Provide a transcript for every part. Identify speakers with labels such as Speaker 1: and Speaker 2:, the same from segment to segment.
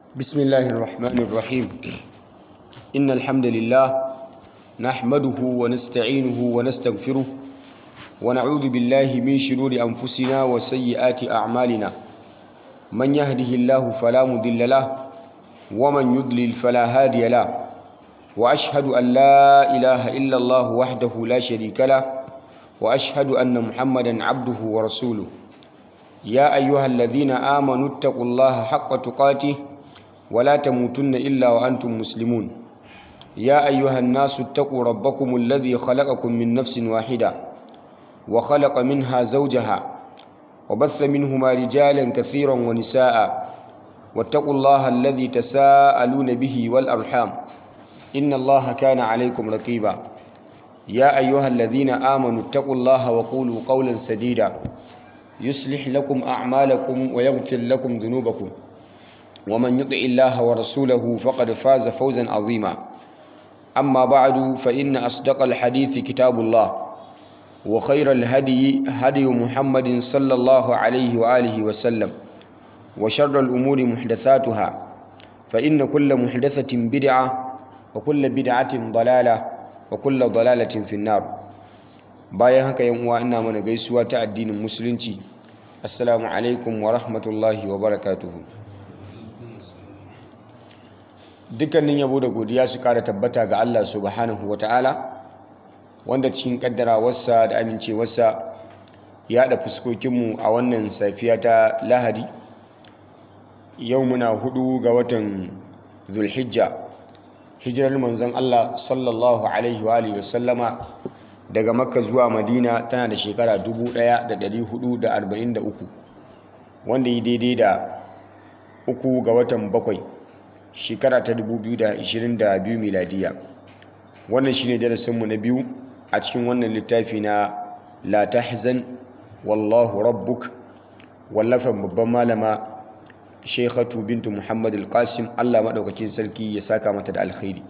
Speaker 1: بسم الله الرحمن الرحيم إن الحمد لله نحمده ونستعينه ونستغفره ونعوذ بالله من شرور أنفسنا وسيئات أعمالنا من يهده الله فلا مضل له ومن يضلل فلا هادي له وأشهد أن لا إله إلا الله وحده لا شريك له وأشهد أن محمدا عبده ورسوله يا أيها الذين آمنوا اتقوا الله حق تقاته ولا تموتن إلا وأنتم مسلمون يا أيها الناس اتقوا ربكم الذي خلقكم من نفس واحدة وخلق منها زوجها وبث منهما رجالا كثيرا ونساء واتقوا الله الذي تساءلون به والأرحام إن الله كان عليكم رقيبا يا أيها الذين آمنوا اتقوا الله وقولوا قولا سديدا يصلح لكم أعمالكم ويغفر لكم ذنوبكم ومن يطع الله ورسوله فقد فاز فوزا عظيما أما بعد فإن أصدق الحديث كتاب الله وخير الهدي هدي محمد صلى الله عليه وآله وسلم وشر الأمور محدثاتها فإن كل محدثة بدعة وكل بدعة ضلالة وكل ضلالة في النار bayan haka yan uwa ina mana gaisuwa ta addinin musulunci assalamu alaikum wa rahmatullahi wa barakatuhu dukkanin yabo da godiya su kara tabbata ga Allah subhanahu wa ta'ala wanda cikin kaddarawarsa da amincewarsa ya haɗa fuskokinmu a wannan safiya ta lahadi yau muna hudu ga watan zulhijja hijirar manzon Allah sallallahu alaihi wa alihi wasallama daga makka zuwa madina tana da shekara 1443 wanda yi daidai da uku ga watan bakwai shekara ta 2022 miladiya wannan shine darasinmu na biyu a cikin wannan littafi na la tahzan wallahu rabbuk wallafan babban malama shekhatu bintu muhammad al-qasim allah maɗaukakin sarki ya saka mata da alkhairi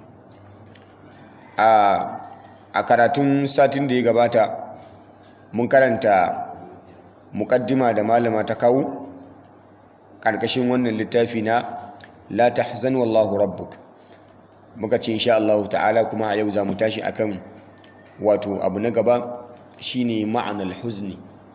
Speaker 1: a karatun satin da ya gabata mun karanta mukaddima da malama ta kawo ƙarƙashin wannan littafi na la tahzan wallahu rabbuk muka ce insha Allah ta'ala kuma a yau za mu tashi akan wato abu na gaba shine ma'anar huzni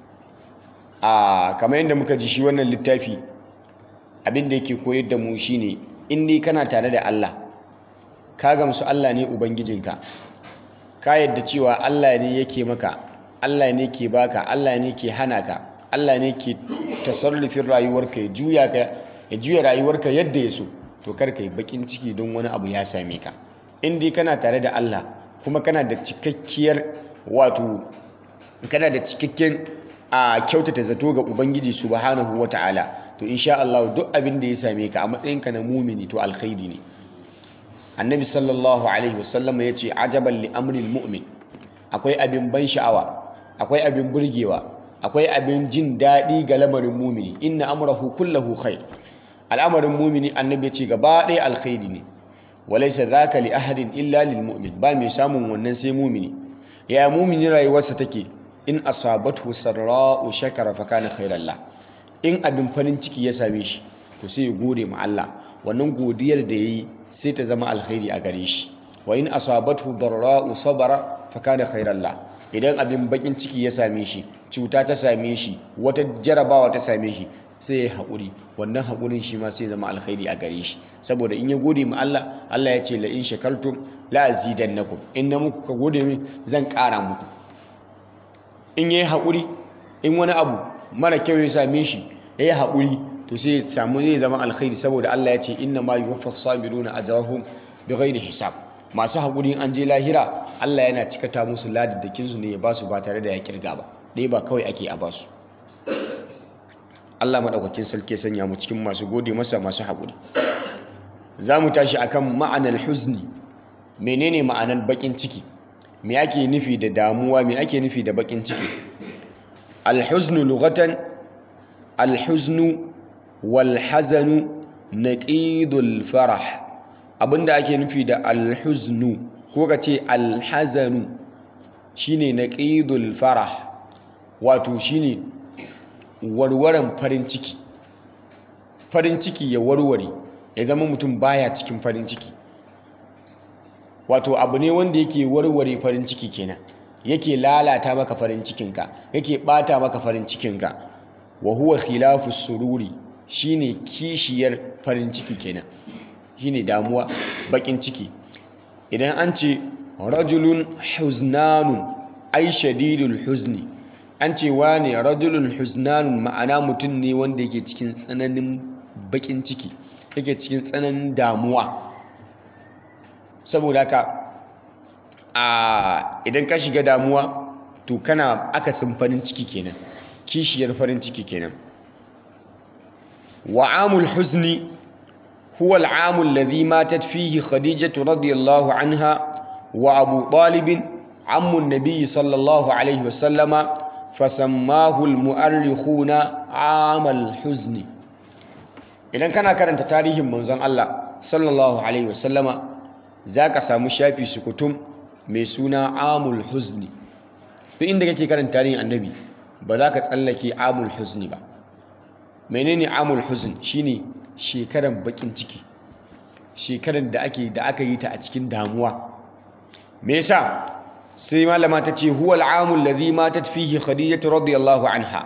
Speaker 1: a kamar yadda muka ji shi wannan littafi abin da yake koyar da mu shine in dai kana tare da Allah ka gamsu Allah ne ubangijinka ka yadda cewa Allah ne yake maka Allah ne ke baka Allah ne ke hana ka Allah ne ke tasarrufin rayuwarka ya juya ka ya juya rayuwarka yadda ya so to kar ka yi bakin ciki don wani abu ya same ka in dai kana tare da Allah kuma kana da cikakkiyar wato kana da cikakken a kyautata zato ga ubangiji subhanahu wata'ala to insha Allah duk abin da ya same ka a matsayinka na mumini to alkhairi ne annabi sallallahu alaihi wasallam ya ce ajaban li amril mu'min akwai abin ban sha'awa akwai abin burgewa akwai abin jin daɗi ga lamarin mumini inna amrahu kullahu khair al'amarin mumini annabi ya ce gaba ɗaya alkhairi ne walaysa zaka li ahadin illa lil mu'min ba mai samun wannan sai mumini ya mumini rayuwarsa take in asabathu sarra'u shakara fa kana khairan la in abin farin ciki ya same shi to sai ya gode ma Allah wannan godiyar da yayi sai ta zama alkhairi a gare shi wa in asabathu darra'u sabara fa kana khairan la idan abin bakin ciki ya same shi cuta ta same shi wata jarabawa ta same shi sai ya haƙuri wannan haƙurin shi ma sai zama alkhairi a gare shi saboda in ya gode ma Allah Allah ya ce la in shakartum la azidannakum in na muku ka gode min zan ƙara muku in yayi haƙuri in wani abu mara kyau ya same shi yayi haƙuri to sai samu zai zama alkhairi saboda Allah ya ce inna ma yuwaffas sabiruna ajrahum bighairi hisab masu haƙuri an je lahira Allah yana cikata musu ladaddakin su ne ya basu ba tare da ya kirga ba dai ba kawai ake a basu Allah madaukakin sarki ya sanya mu cikin masu gode masa masu haƙuri za mu tashi akan ma'anar huzni menene ma'anar bakin ciki me ake nufi da damuwa me ake nufi da bakin ciki alhuznu lughatan alhuznu walhazanu naqidul farah abinda ake nufi da alhuznu ko ka ce alhazanu shine naqidul farah wato shine warwaran farin ciki farin ciki ya warware ya zama mutum baya cikin farin ciki wato abu ne wanda yake warware farin ciki kenan yake lalata maka farin cikinka yake bata maka farin cikinka wa huwa khilafu sururi shine kishiyar farin ciki kenan shine damuwa bakin ciki idan an ce rajulun huznanun ai shadidul huzni an ce wane rajulun huznanun ma'ana mutum ne wanda yake cikin tsananin bakin ciki yake cikin tsananin damuwa saboda haka a idan ka shiga damuwa to kana akasin farin ciki kenan kishiyar farin ciki kenan wa amul huzni huwa al'amu alladhi matat fihi khadijatu radiyallahu anha wa abu talib ammu an-nabiy sallallahu alaihi wasallama fasammahu al-mu'arrikhuna amal huzni idan kana karanta tarihin manzon Allah sallallahu alaihi wasallama zaka samu shafi sukutum mai suna amul huzni duk inda kake karanta tarihin annabi ba za ka tsallake amul huzni ba menene amul huzn shine shekaran bakin ciki shekaran da ake da aka yi ta a cikin damuwa me yasa sai malama ta ce huwal amul ladhi matat fihi khadijatu radiyallahu anha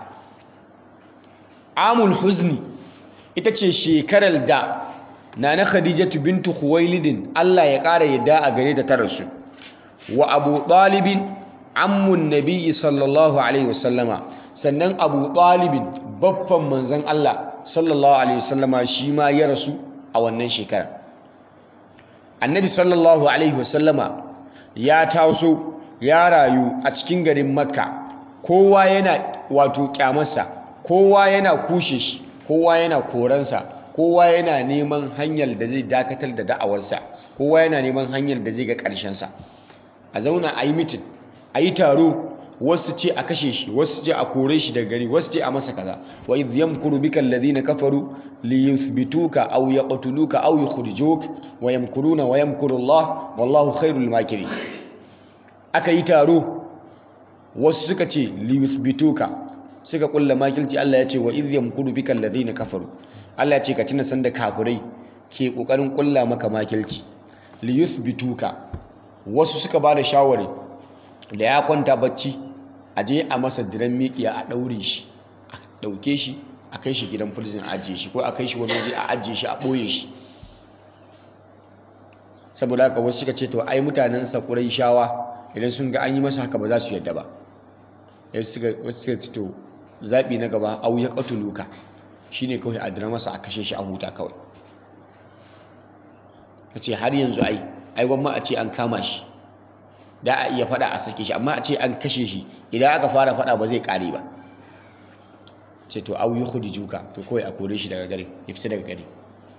Speaker 1: amul huzni ita ce shekarar da nana khadijatu bintu khuwailidin Allah ya ƙara yadda a gare ta ta rasu wa abu ɗalibin ammun nabiyyi sallallahu alaihi wasallama sannan abu ɗalibin baffan manzan Allah sallallahu alaihi wasallama shi ma ya rasu a wannan shekara annabi sallallahu alaihi wasallama ya taso ya rayu a cikin garin makka kowa yana wato kyamarsa kowa yana kushe shi kowa yana koransa kowa yana neman hanyar da zai dakatar da da'awarsa kowa yana neman hanyar da zai ga ƙarshensa a zauna a yi mitin a yi taro wasu ce a kashe shi wasu ce a kore shi daga gari wasu ce a masa kaza wa idh yamkuru bika alladhina kafaru li yuthbituka aw yaqtuluka aw yukhrijuk wa yamkuruna wa yamkuru Allah wallahu khairul makirin aka yi taro wasu suka ce li yuthbituka suka kulla makilci Allah ya ce wa idh yamkuru bika alladhina kafaru Allah ya ce ka tuna sanda kafirai ke kokarin kulla maka makilci li yuthbituka wasu suka ba da shawari da ya kwanta bacci a je a masa diran mikiya a ɗaure shi a ɗauke shi a kai shi gidan prison a ajiye shi ko a kai shi wani waje a ajiye shi a ɓoye shi saboda haka wasu suka ce to ai mutanen sa shawa idan sun ga an yi masa haka ba za su yadda ba wasu suka ce to zaɓi na gaba au ya ƙatuluka shine kawai a dira masa a kashe shi a huta kawai ka ce har yanzu ai ai gwamma a ce an kama shi da a iya fada a sake shi amma a ce an kashe shi idan aka fara fada ba zai kare ba ce to au yukhdi juka to kawai a kore shi daga gari ya fita daga gari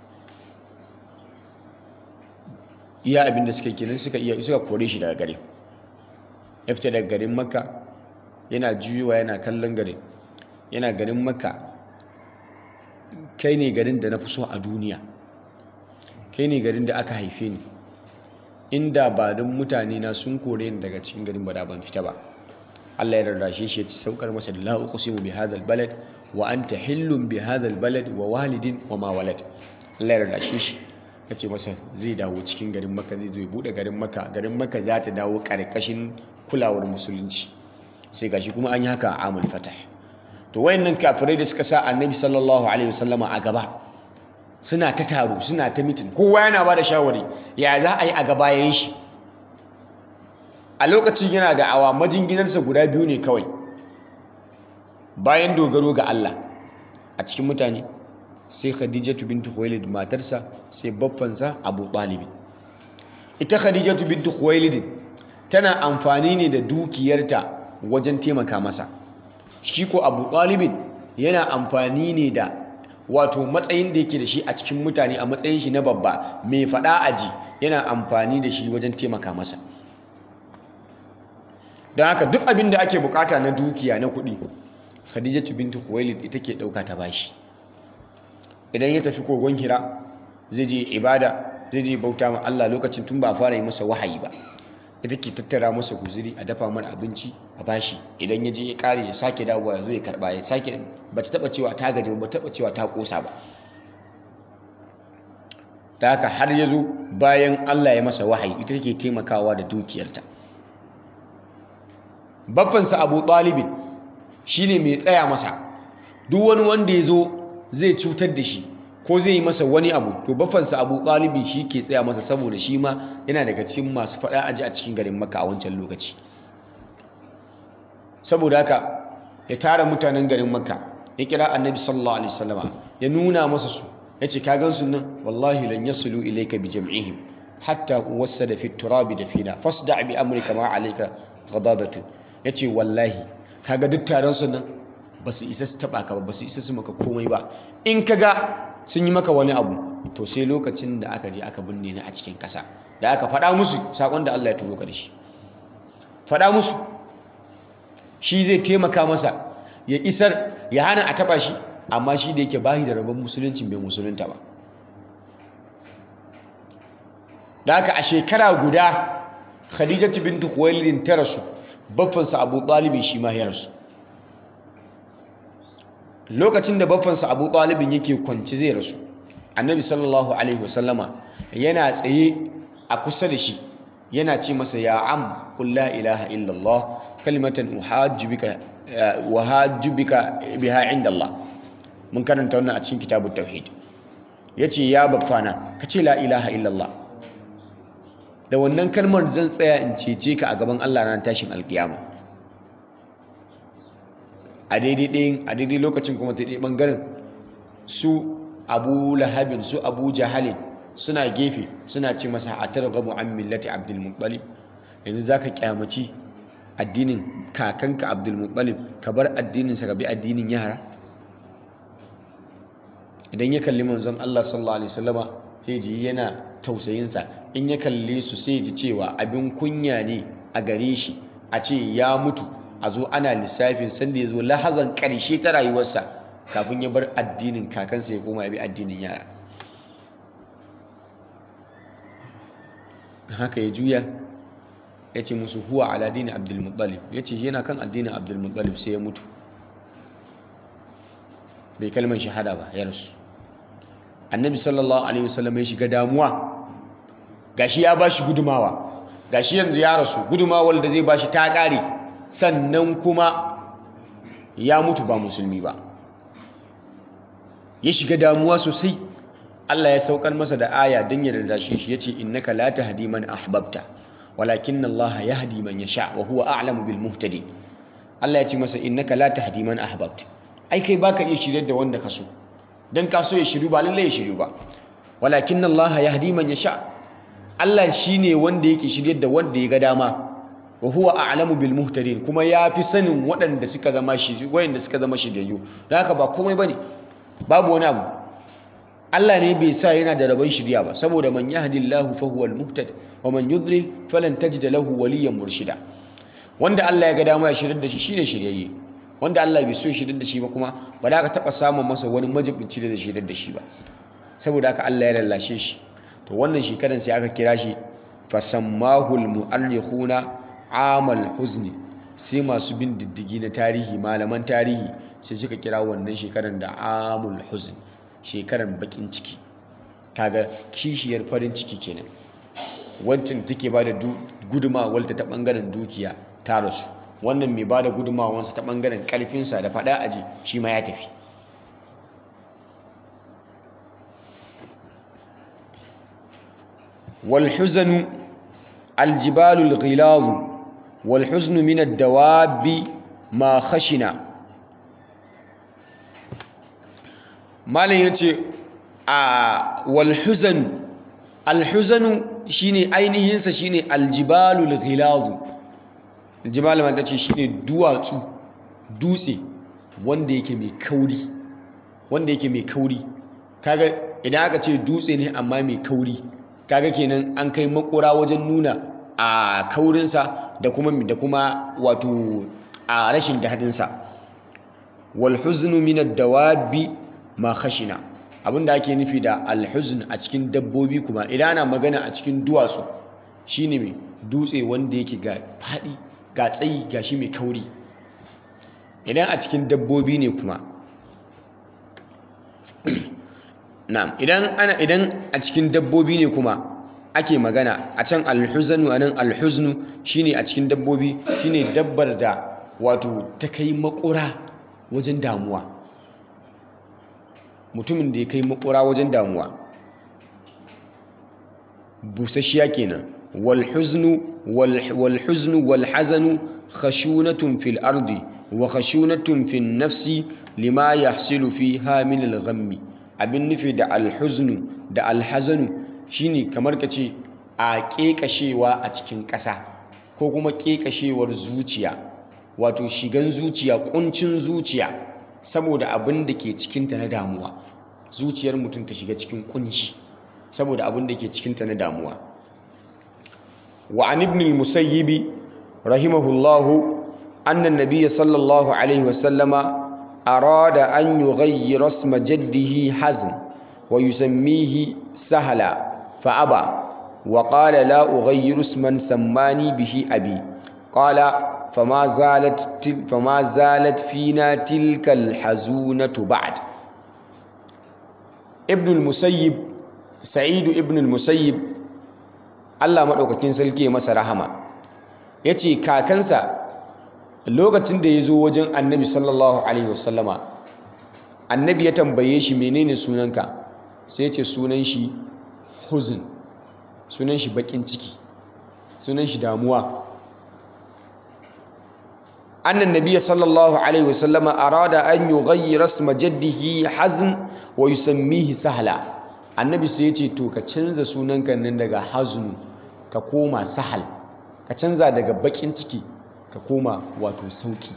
Speaker 1: iya abin da suka kenan suka iya suka kore shi daga gari ya fita daga garin makka yana juyowa yana kallon garin yana garin makka kai ne garin da na fi so a duniya kai ne garin da aka haife ni inda ba don mutane na sun kore ni daga cikin garin ba da ban fita ba Allah ya rarrashe shi ya ci saukar masa da la uqsimu bi hadha balad wa anta hillun bi hadha balad wa walidin wa ma walad Allah ya rarrashe shi ya ce masa zai dawo cikin garin Makka zai zo ya bude garin Makka garin Makka za ta dawo karkashin kulawar musulunci sai gashi kuma an yi haka a amul fatah to wayannan kafirai da suka sa annabi sallallahu alaihi wasallama a gaba suna ta taro suna ta mitin kowa yana ba da shawari ya za a yi a gabayen shi a lokacin yana da awa majinginarsa guda biyu ne kawai bayan dogaro ga Allah a cikin mutane sai khadijatu bintu khuwailid matarsa sai baffansa abu talib ita khadijatu bintu khuwailid tana amfani ne da dukiyarta wajen taimaka masa shi ko abu talib yana amfani ne da wato matsayin da yake da shi a cikin mutane a matsayin shi na babba mai fada aji yana amfani da shi wajen taimaka masa don haka duk abin da ake bukata na dukiya na kuɗi khadijatu bintu khuwailid ita ke ɗauka ta bashi idan ya tafi kogon hira zai je ibada zai je bauta ma Allah lokacin tun ba fara yi masa wahayi ba ita ke tattara masa guziri a dafa mana abinci a bashi idan ya je ya kare ya sake dawowa ya zo ya karba ya sake ba ta taba cewa ta gaji ba taba cewa ta kosa ba ta haka har ya zo bayan Allah ya masa wahayi ita take taimakawa da dukiyarta baffansa abu ɗalibin shi ne mai tsaya masa duk wani wanda ya zo zai cutar da shi ko zai yi masa wani abu to baffansa abu ɗalibin shi ke tsaya masa saboda shi ma yana daga cikin masu faɗa aji a cikin garin maka a wancan lokaci saboda haka ya tara mutanen garin maka ya kira annabi sallallahu alaihi wasallama ya nuna masa su ya ce ka gan su nan wallahi lan yasulu ilayka bi jam'ihim hatta wassada fi turabi da fina fasda bi amrika ma alayka ghadabatu yace wallahi kaga duk taron su nan ba su isa su taba ka ba ba su isa su maka komai ba in kaga sun yi maka wani abu to sai lokacin da aka je aka binne ni a cikin kasa da aka faɗa musu sakon da Allah ya turo ka da shi faɗa musu shi zai taimaka masa ya isar ya hana a taba shi amma shi da yake bahi da rabon musulunci bai musulunta ba da haka a shekara guda khadijatu bintu khuwailid ta rasu baffansa abu talibin shi ma ya rasu lokacin da baffansa abu talibin yake kwanci zai rasu annabi sallallahu alaihi wasallama yana tsaye a kusa da shi yana ce masa ya am qul la ilaha illallah kalimatan uhajju bika wa hajju bika biha inda Allah mun karanta wannan a cikin kitabut tauhid yace ya baffana kace la ilaha illallah da wannan kalmar zan tsaya in cece ka a gaban Allah ran tashin alkiyama a daidai ɗayin a daidai lokacin kuma ta ɗaya ɓangaren su abu lahabin su abu jahalin suna gefe suna ce masa a targabu an millati abdulmuttalib yanzu za ka kyamaci addinin kakanka abdulmuttalib ka bar addininsa ka bi addinin yara idan ya kalli manzon Allah sallallahu alaihi wasallama sai ji yana tausayinsa in ya kalle su sai ji cewa abin kunya ne a gare shi a ce ya mutu a zo ana lissafin sanda ya zo lahazan ƙarshe ta rayuwarsa kafin ya bar addinin kakansa ya koma ya bi addinin yara haka ya juya ya ce musu huwa ala dini abdulmuttalib ya ce yana kan addinin abdulmuttalib sai ya mutu bai kalmar shahada ba ya rasu annabi sallallahu alaihi wasallam ya shiga damuwa gashi ya bashi gudumawa gashi yanzu ya rasu gudumawar da zai bashi ta kare sannan kuma ya mutu ba musulmi ba ya shiga damuwa sosai Allah ya saukar masa da aya don ya rarrashe shi yace innaka la tahdi man ahbabta walakinna Allah yahdi man yasha wa huwa a'lamu bil muhtadin Allah ya ce masa innaka la tahdi man ahbabta ai kai baka iya shiryar da wanda ka so dan ka so ya shiru ba lalle ya shiru ba walakinna Allah yahdi man yasha Allah shine wanda yake shiryar da wanda ya ga dama wa huwa a'lamu bil muhtadin kuma yafi sanin waɗanda suka zama shi wayanda suka zama shiryayyu don haka ba komai bane babu wani abu Allah ne bai sa yana da rabon shirya ba saboda man yahdillahu fa huwal muhtad wa man yudlil falan tajida lahu waliyan murshida wanda Allah ya ga dama ya shiryar da shi shine shiryayye wanda Allah bai so ya shiryar da shi ba kuma ba da ka taba samun masa wani majibinci da zai shiryar da shi ba saboda haka Allah ya lallashe shi to wannan shekaran sai aka kira shi fasammahu almu'arrikhuna amal huzni sai masu bin diddigi na tarihi malaman tarihi sai suka kira wannan shekaran da amul huzn shekaran bakin ciki kaga kishiyar farin ciki kenan wancan take ba da gudumawar ta bangaren dukiya ta rasu wannan mai ba da gudumawarsa ta bangaren karfinsa da fada aji shi ma ya tafi والحزن الجبال الغلاظ والحزن من الدواب ما خشنا malam ya ce a walhuzanu alhuzanu shine ainihinsa shine aljibalul ghilazu aljibalul ma ta ce shine duwatsu dutse wanda yake mai kauri wanda yake mai kauri kaga idan aka ce dutse ne amma mai kauri kaga kenan an kai makura wajen nuna a kaurinsa da kuma da kuma wato a rashin daɗinsa walhuznu min ad-dawabi ma khashina abinda ake nufi da alhuzn a cikin dabbobi kuma idan ana magana a cikin duwatsu shine mai dutse wanda yake ga fadi ga tsayi ga shi mai kauri idan a cikin dabbobi ne kuma na'am idan ana idan a cikin dabbobi ne kuma ake magana a can alhuzanu anan alhuznu shine a cikin dabbobi shine dabbar da wato ta kai makura wajen damuwa mutumin da ya kai makura wajen damuwa busasshiya kenan walhuznu walhuznu walhazanu khashunatun fil ardi wa khashunatun fil nafsi lima yahsilu fiha min al-ghammi abin nufi da alhuznu da alhazanu shine kamar ka ce a ƙeƙashewa a cikin ƙasa ko kuma ƙeƙashewar zuciya wato shigan zuciya ƙuncin zuciya saboda abin da ke cikinta na damuwa zuciyar mutum ta shiga cikin ƙunci saboda abin da ke cikinta na damuwa wa an ibn al-musayyib rahimahullahu anna an-nabiy sallallahu alaihi wasallama arada an yughayyira isma jaddihi hazn wa yusammihi sahla فأبى وقال لا أغير اسما سماني به أبي قال فما زالت تل فما زالت فينا تلك الحزونة بعد ابن المسيب سعيد ابن المسيب Allah maɗaukakin sarki masa rahama ya ce kakansa lokacin da ya zo wajen annabi sallallahu alaihi wasallama annabi ya tambaye shi menene sunanka sai ya ce sunan shi huzun sunan shi bakin ciki sunan shi damuwa annan nabiya sallallahu alaihi wasallama arada an yughayyira isma jaddihi hazn wa yusammihi sahla annabi sai ya ce to ka canza sunanka nan daga hazn ka koma sahal ka canza daga bakin ciki ka koma wato sauki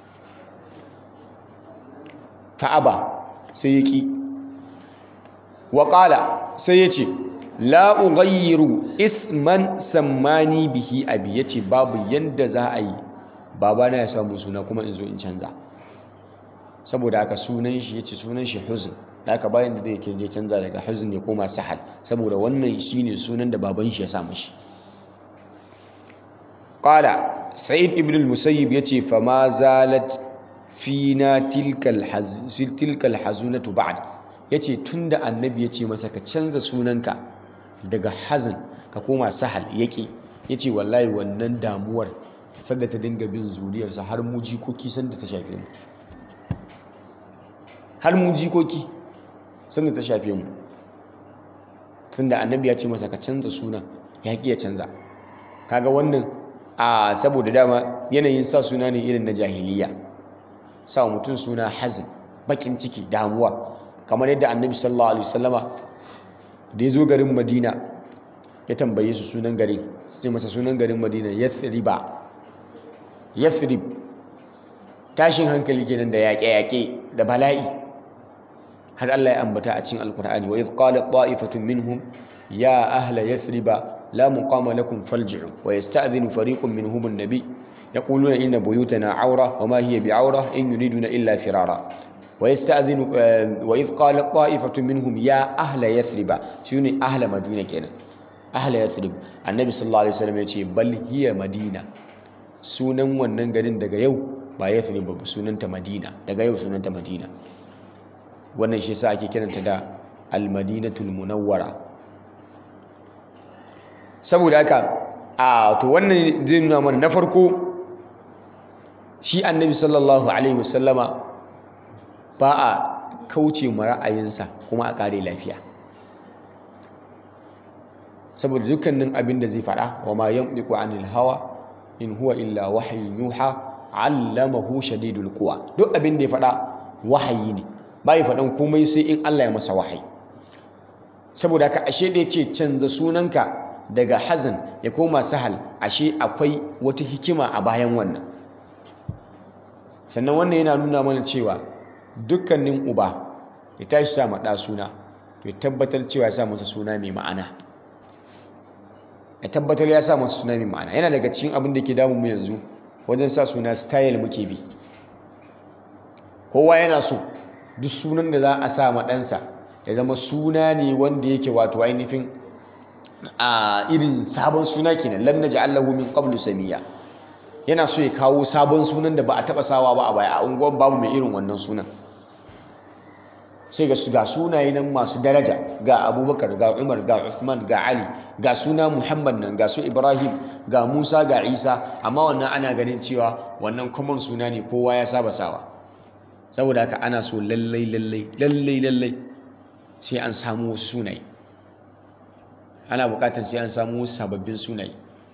Speaker 1: ka'aba sai ya ki wa sai ya ce la ughayyiru isman sammani bihi abi yace babu yanda za a yi babana ya samu suna kuma in zo in canza saboda haka sunan shi yace sunan shi huzn da haka bayan da zai je canza daga huzn ya koma sahal saboda wannan shine sunan da baban shi ya samu shi qala sa'id ibn al-musayyib yace fa ma zalat fina tilkal haz tilkal hazunatu ba'd yace tunda annabi yace masa ka canza sunanka daga hazin ka koma sahal yake yace wallahi wannan damuwar sanda ta dinga bin zuriyarsa har mu jikoki sanda ta shafe mu har mu jikoki sanda ta shafe mu tunda annabi ya ce masa ka canza sunan ya ki ya canza kaga wannan a saboda dama yanayin sa suna ne irin na jahiliya sa mutum suna hazin bakin ciki damuwa kamar yadda annabi sallallahu alaihi wasallama da ya zo garin madina ya tambaye su sunan garin sai masa sunan garin madina yathriba yathrib tashin hankali kenan da yaƙe-yaƙe da bala'i har Allah ya ambata a cikin alkur'ani wa idh qalat ta'ifatun minhum ya ahla yathriba la muqama lakum falji'u wa yasta'dhinu fariqun minhum an-nabi yaquluna inna buyutana awra wa ma hiya bi'awra in yuriduna illa firara ويستأذن وإذ قال طائفة منهم يا أهل يثرب شنو أهل مدينة كنا أهل يثرب النبي صلى الله عليه وسلم يقول بل هي مدينة sunan wannan garin daga yau ba Yathrib ba sunanta Madina daga yau sunanta Madina wannan shi yasa ake kiranta da Al-Madinatul Munawwara saboda haka a to wannan zai nuna mana na farko shi Annabi sallallahu alaihi wasallama ba a kauce ma ra'ayinsa kuma a ƙare lafiya saboda dukkanin abin da zai faɗa wa ma yanṭiqu anil hawa in huwa illa wahyun yuha allamahu shadidul quwa duk abin da ya faɗa wahayi ne bai faɗan komai sai in Allah ya masa wahayi saboda haka ashe da yace canza sunanka daga hazan ya koma sahal ashe akwai wata hikima a bayan wannan sannan wannan yana nuna mana cewa dukkanin uba ya tashi sa ma ɗa suna to ya tabbatar cewa ya sa masa suna mai ma'ana ya tabbatar ya sa masa suna mai ma'ana yana daga cikin abin da ke damun mu yanzu wajen sa suna style muke bi kowa yana so duk sunan da za a sa ma ɗansa ya zama suna ne wanda yake wato ainihin a irin sabon suna kenan lam naj'al lahu min qablu samiya yana so ya kawo sabon sunan da ba a taba sawa ba a baya a unguwar babu mai irin wannan sunan sai ga su ga sunaye nan masu daraja ga abubakar ga umar ga uthman ga ali ga suna muhammad nan ga su ibrahim ga musa ga isa amma wannan ana ganin cewa wannan common suna ne kowa ya saba sawa saboda haka ana so lallai lallai lallai lallai sai an samu wasu sunaye ana bukatar sai an samu wasu sababbin sunaye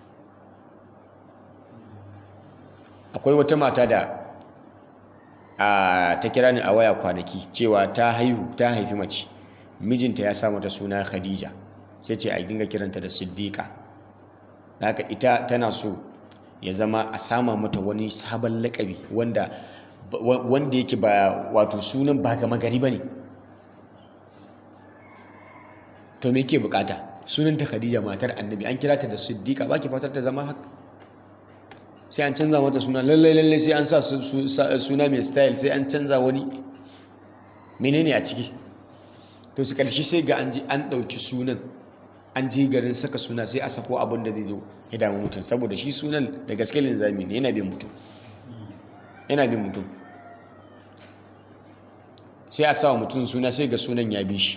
Speaker 1: akwai wata mata da a ta kira ni a waya kwanaki cewa ta haihu ta haifi mace mijinta ya sa mata suna khadija sai ce a dinga kiranta da siddiqa haka ita tana so ya zama a sama mata wani sabon lakabi wanda wanda yake ba wato sunan ba gama gari bane to me yake bukata sunanta khadija matar annabi an kira ta da siddiqa baki fatar ta zama haka sai an canza mata suna lallai lallai sai an sa suna mai style sai an canza wani menene a ciki to su karshe sai ga an ji an ɗauki sunan an je garin saka suna sai a sako abin da zai zo ya damu mutum saboda shi sunan da gaske linzami ne yana bin mutum yana bin mutum sai a sawa mutum suna sai ga sunan ya bi shi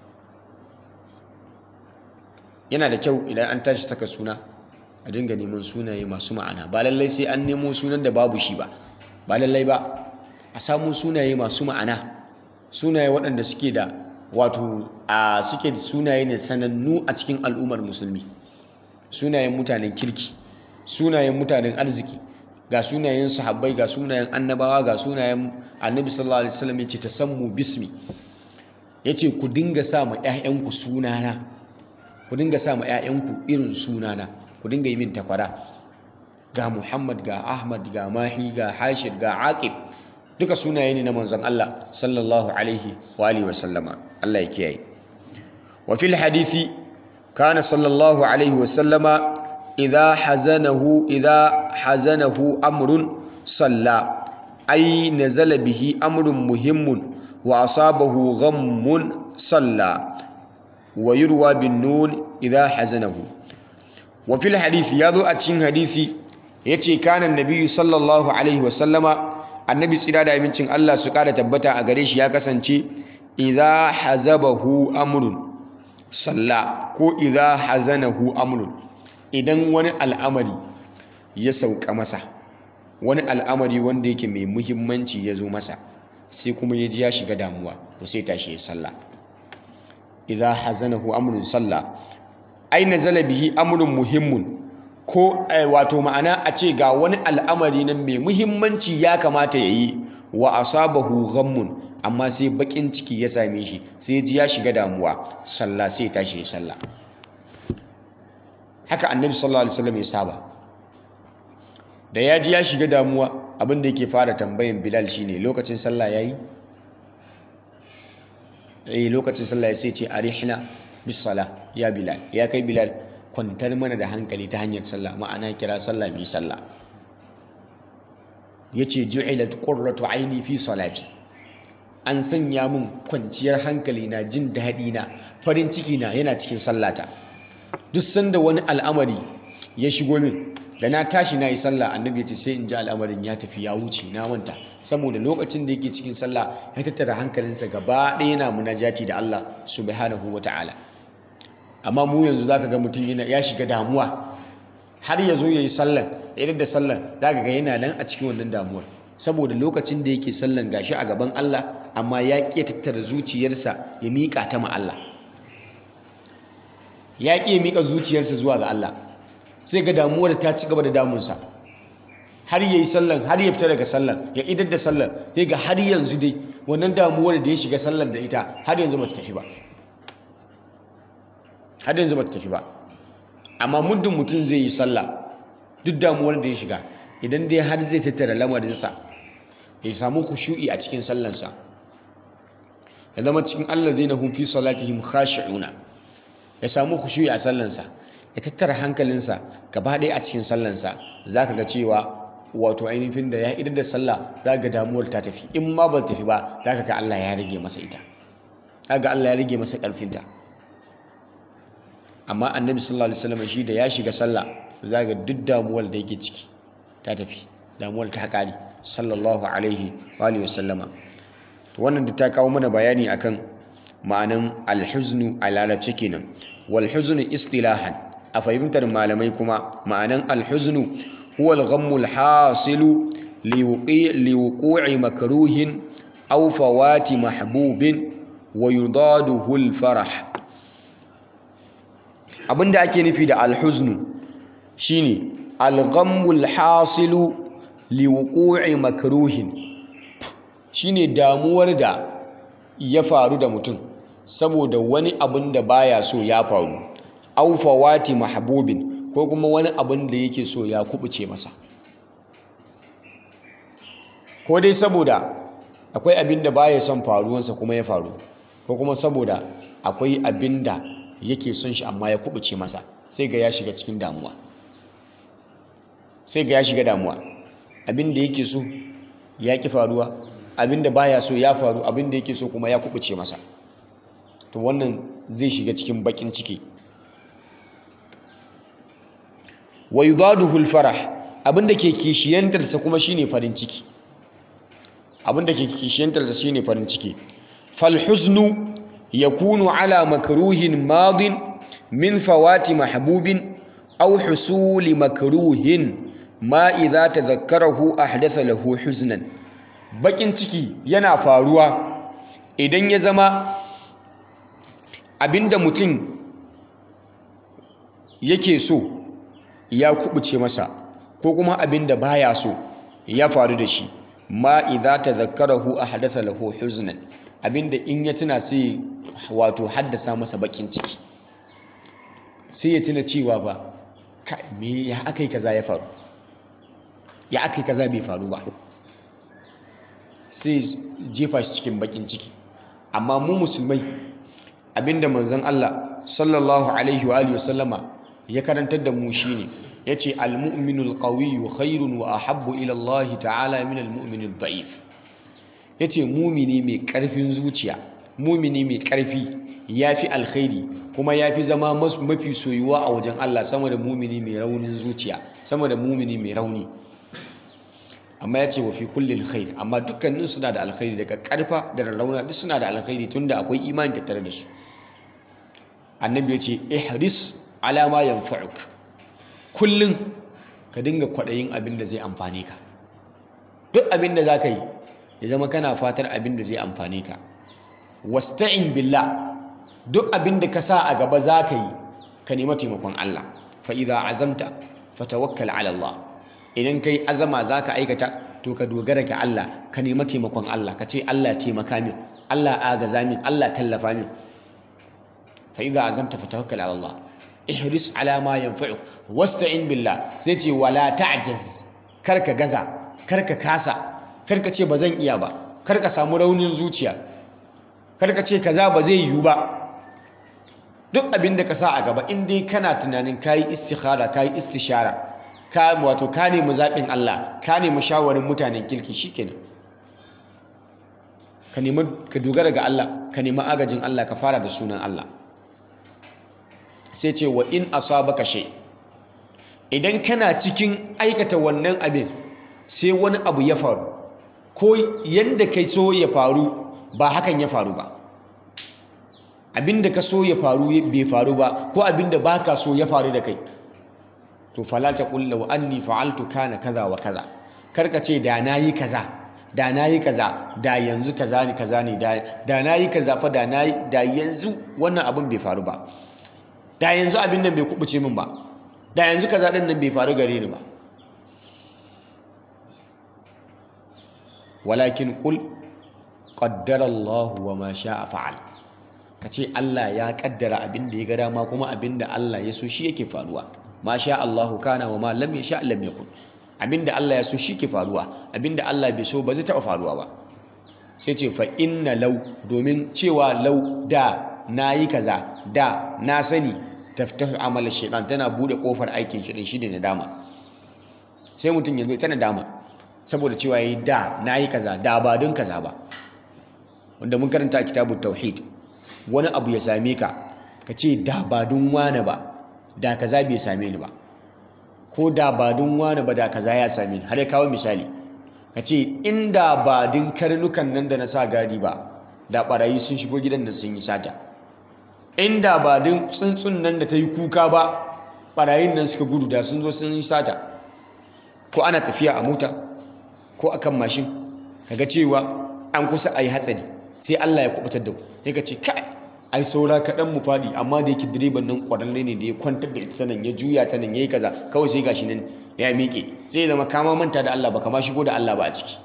Speaker 1: yana da kyau idan an tashi saka suna a dinga neman sunaye masu ma'ana ba lallai sai an nemo sunan da babu shi ba ba lallai ba a samu sunaye masu ma'ana sunaye waɗanda suke da wato a suke da sunaye ne sanannu a cikin al'ummar musulmi sunayen mutanen kirki sunayen mutanen arziki ga sunayen sahabbai ga sunayen annabawa ga sunayen annabi sallallahu alaihi wasallam yace tasammu bismi yace ku dinga sa ma ƴaƴanku sunana ku dinga sa ma ƴaƴanku irin sunana ku dinga yi min takwara ga Muhammad ga Ahmad ga Mahi ga Hashir ga Aqib duka sunaye ne na manzon Allah sallallahu alaihi wa alihi wa sallama Allah ya kiyaye wa fil hadisi kana sallallahu alaihi wa sallama idha hazanahu idha hazanahu amrun salla ay nazala bihi amrun muhimmun wa asabahu ghammun salla wa yurwa bin nun idha hazanahu wa fil hadisi yazo a cikin hadisi yace kana nabiyyu sallallahu alaihi wa sallama annabi tsira da amincin Allah su kada tabbata a gare shi ya kasance idza hazabahu amrun salla ko idza hazanahu amrun idan wani al'amari ya sauka masa wani al'amari wanda yake mai muhimmanci ya zo masa sai kuma ya ji ya shiga damuwa to sai tashi ya salla idza hazanahu amrun salla ai nazala bihi amrun muhimmun ko wato ma'ana a ce ga wani al'amari nan mai muhimmanci ya kamata ya yi wa asabahu ghammun amma sai bakin ciki ya same shi sai ji ya shiga damuwa sallah sai tashi ya sallah haka annabi sallallahu alaihi wasallam ya saba da ya ji ya shiga damuwa abin da yake fara tambayin bilal shine lokacin sallah yayi eh lokacin sallah sai ce arihna bis sala ya bilal ya kai bilal kwantar mana da hankali ta hanyar sallah ma'ana kira sallah mai sallah yace ju'ilat qurratu aini fi salati an sanya min kwanciyar hankali na jin daɗi na farin ciki na yana cikin sallata duk sanda wani al'amari ya shigo min da na tashi na yi sallah annabi ya ce sai in ji al'amarin ya tafi ya wuce na manta saboda lokacin da yake cikin sallah ya tattara hankalinsa gaba ɗaya yana munajati da Allah subhanahu wa ta'ala amma mu yanzu zaka ga mutum yana ya shiga damuwa har ya zo ya yi sallan idan da sallan zaka ga yana nan a cikin wannan damuwar saboda lokacin da yake sallan gashi a gaban Allah amma ya ƙi tattara zuciyarsa ya miƙa ta ma Allah ya ƙi ya miƙa zuciyarsa zuwa ga Allah sai ga damuwar ta ci gaba da damunsa har ya yi sallan har ya fita daga sallan ya idar da sallan sai ga har yanzu dai wannan damuwar da ya shiga sallan da ita har yanzu ba ta tafi ba har yanzu ba ta tafi ba amma muddin mutum zai yi sallah duk damuwar da ya shiga idan dai har zai tattara lamarinsa ya samu kushu'i a cikin sallansa ya zama cikin allazina hum fi salatihim khashi'una ya samu kushu'i a sallansa ya tattara hankalinsa gaba ɗaya a cikin sallansa zaka ga cewa wato ainihin da ya idar da sallah za ga damuwar ta tafi in ma ba tafi ba zaka ga Allah ya rage masa ita ga Allah ya rage masa ƙarfinta amma annabi sallallahu alaihi wasallam shi da ya shiga sallah za ga duk damuwar da yake ciki ta tafi damuwar ta kare sallallahu alaihi wa alihi wasallama wannan da ta kawo mana bayani akan ma'anan alhuznu a larabci kenan wal huznu istilahan a fahimtar malamai kuma ma'anan alhuznu huwa al-ghammu al-hasilu liwuqu'i makruhin aw fawati mahbubin wa yudaduhu al-farah abinda ake nufi da alhuznu shine al-ghammu al-hasilu liwuqu'i makruhin shine damuwar da ya faru da mutum saboda wani abin da baya so ya faru aw fawati mahbubin ko kuma wani abin da yake so ya kubuce masa ko dai saboda akwai abin da baya son faruwansa kuma ya faru ko kuma saboda akwai abin da yake son shi amma ya kubuce masa sai ga ya shiga cikin damuwa sai ga ya shiga damuwa abin da yake so ya ki faruwa abin da baya so ya faru abin da yake so kuma ya kubuce masa to wannan zai shiga cikin bakin ciki wa yudaduhu al-farah abin da ke kishiyantarsa kuma shine farin ciki abin da ke kishiyantarsa shine farin ciki fal huznu yakunu ala makruhin madin min fawati mahbubin aw husuli makruhin ma idza tadhakkarahu ahdatha lahu huznan bakin ciki yana faruwa idan ya zama abinda mutum yake so ya kubuce masa ko kuma abinda baya so ya faru da shi ma idza tadhakkarahu ahdatha lahu huznan abinda in ya tuna sai wato haddasa masa bakin ciki sai ya tuna cewa ba me ya akai kaza ya faru ya akai kaza bai faru ba sai jefa shi cikin bakin ciki amma mu musulmai abinda manzon Allah sallallahu alaihi wa alihi wasallama ya karantar da mu shine yace al-mu'minul qawiyyu khairun wa ahabbu ila Allah ta'ala min al-mu'minid da'if yace mumini mai karfin zuciya mumini mai karfi yafi alkhairi kuma yafi zama mafi soyuwa a wajen Allah sama da mumini mai raunin zuciya sama da mumini mai rauni amma ya ce wa fi kullin khair amma dukkanin suna da alkhairi daga karfa da rarrauna duk suna da alkhairi tunda akwai imani tattare da su annabi ya ce ihris ala ma yanfa'uk kullun ka dinga kwadayin abin da zai amfane ka duk abin da zaka yi ya zama kana fatar abin da zai amfane ka wasta'in billah duk abin da ka sa a gaba zaka yi ka nemi taimakon Allah fa idza azamta fatawakkal ala Allah idan kai azama za ka aikata to ka dogara ga Allah ka nema taimakon Allah ka ce Allah taimaka min Allah agaza min Allah tallafa min fa idza azamta fatawakkal ala Allah ihris ala ma yanfa'uk wasta'in billah sai ce wala ta'jaz kar ka gaza kar ka kasa kar ka ce ba zan iya ba kar ka samu raunin zuciya kar ka ce kaza ba zai yiwu ba duk abin da ka sa a gaba in dai kana tunanin kayi istikhara kayi istishara ka wato ka nemi zaɓin Allah ka nemi shawarin mutanen kirki shikenan ka nemi ka dogara ga Allah ka nemi agajin Allah ka fara da sunan Allah sai ce wa in asabaka shay idan kana cikin aikata wannan abin sai wani abu ya faru ko yanda kai so ya faru ba hakan ya faru ba abinda ka so ya faru bai faru ba ko abinda baka so ya faru da kai to fala ta kulla wa anni fa'altu kana kaza wa kaza karka ce da nayi kaza da nayi kaza da yanzu kaza ne kaza ne da nayi kaza fa da nayi da yanzu wannan abin bai faru ba da yanzu abin nan bai kubuce min ba da yanzu kaza din nan bai faru gare ni ba walakin qul qaddara Allah wa ma sha'a fa'al kace Allah ya kaddara abin da ya ga dama kuma abin da Allah ya so shi yake faruwa ma sha Allahu kana wa ma lam yasha lam yakun abinda Allah ya so shi ke faruwa abinda Allah bai so ba zai taba faruwa ba sai ce fa inna law domin cewa law da nayi kaza da na sani taftahu amal shaytan tana bude kofar aikin shi din shine nadama sai mutum yanzu ta nadama saboda cewa yayi da nayi kaza da ba don kaza ba wanda mun karanta a kitabut tauhid wani abu ya same ka ka ce da ba don wane ba da kaza bai same ni ba ko da ba don wani ba da kaza ya same ni har ya kawo misali ka ce inda ba din karnukan nan da na sa gadi ba da barayi sun shigo gidan da sun yi sata inda ba din tsuntsun nan da ta yi kuka ba barayin nan suka gudu da sun zo sun yi sata ko ana tafiya a mota ko akan mashin kaga cewa an kusa a yi hatsari sai Allah ya kubutar da ku sai ka ce kai ai saura kaɗan mu faɗi amma da yake direban nan ƙwararre ne da ya kwantar da ita sanan ya juya ta nan ya yi kaza kawai sai gashi nan ya miƙe zai zama kama manta da Allah ba kama shigo da Allah ba a ciki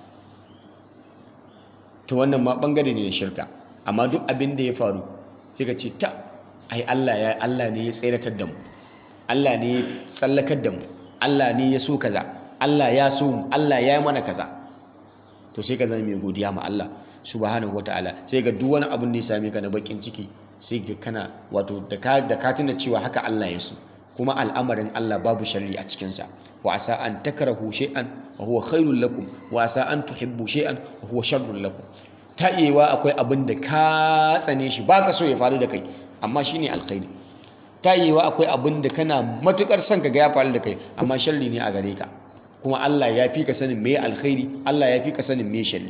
Speaker 1: to wannan ma ɓangare ne na shirka amma duk abin da ya faru sai ka ce ta ai Allah ya Allah ne ya tseratar da mu Allah ne ya tsallakar da mu Allah ne ya so kaza Allah ya so mu Allah ya yi mana kaza to sai ka zama mai godiya ma Allah subhanahu wataala sai ga duk wani abin da ya same ka na bakin ciki sai ga kana wato da ka da ka tuna cewa haka Allah ya so kuma al'amarin Allah babu sharri a cikin sa wa asa an takrahu shay'an wa huwa khairul lakum wa asa an tuhibbu shay'an wa huwa sharrul lakum ta iyewa akwai abin da ka tsane shi baka so ya faru da kai amma shine alkhairi ta iyewa akwai abin da kana matukar son ka ga ya faru da kai amma sharri ne a gare ka kuma Allah ya fi ka sanin me alkhairi Allah ya fi ka sanin me sharri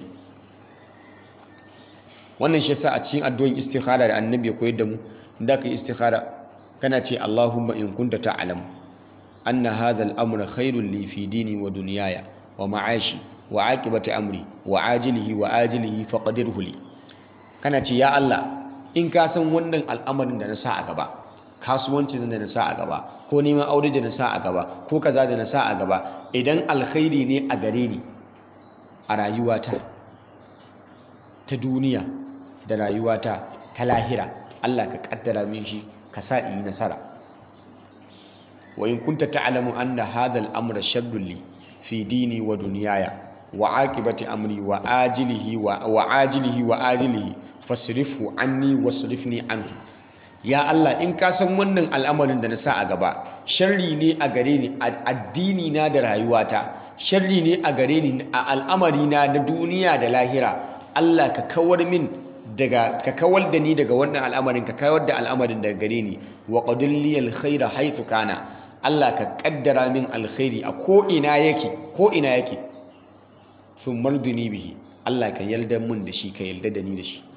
Speaker 1: wannan shi yasa a cikin addu'o'in istikhara da annabi ya koyar da mu da ka istikhara kana ce Allahumma in kunta ta'lam anna hadha al-amra khairun li fi dini wa dunyaya wa ma'ashi wa aqibati amri wa ajilihi wa ajilihi faqdirhu li kana ce ya Allah in ka san wannan al'amarin da na sa a gaba kasuwancin da na sa a gaba ko neman aure da na sa a gaba ko kaza da na sa a gaba idan alkhairi ne a gare ni a rayuwata ta duniya da rayuwata ta lahira Allah ka kaddara min shi ka sa in yi nasara wa in kunta ta'lamu anna hadha al-amra sharrun li fi dini wa dunyaya wa aqibati amri wa ajilihi wa wa ajilihi wa ajilihi fasrifhu anni wasrifni anhu ya Allah in ka san wannan al'amarin da na sa a gaba sharri ne a gare ni a addini na da rayuwata sharri ne a gare ni a al'amari na na duniya da lahira Allah ka kawar min daga ka kawar da ni daga wannan al'amarin ka kawar da al'amarin daga gare ni wa qadil li alkhaira haythu kana Allah ka kaddara min alkhairi a ko ina yake ko ina yake sun marduni bihi Allah ka yarda mun da shi ka yarda da ni da shi